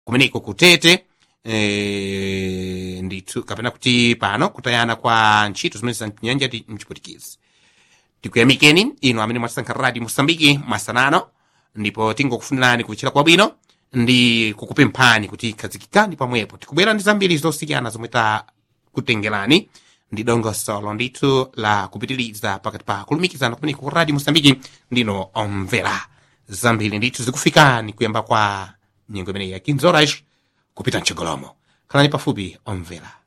kumeneko kutete e, ndithu kapena kuti pano kutayana kwa ntchito zimene za nyanja ti mchiputikizi tikuyamikeni inu amene mwasankha radio mosambiki masanano ndipo tingokufunirani kuchira kwabwino ndi kukupemphani kuti khazikikani pamwepo tikubwera ndi zambiri zosiyana zomwe takutengerani ndi dongosolo ndithu la kupitiriza pakati pa kulumikizana kumeneko ku radio mosambiki ndino omvera zambiri ndithu zikufikani kuyamba kwa nyengo imeneyi ya 15 horas kupita mchogolomo khalani pafupi omvera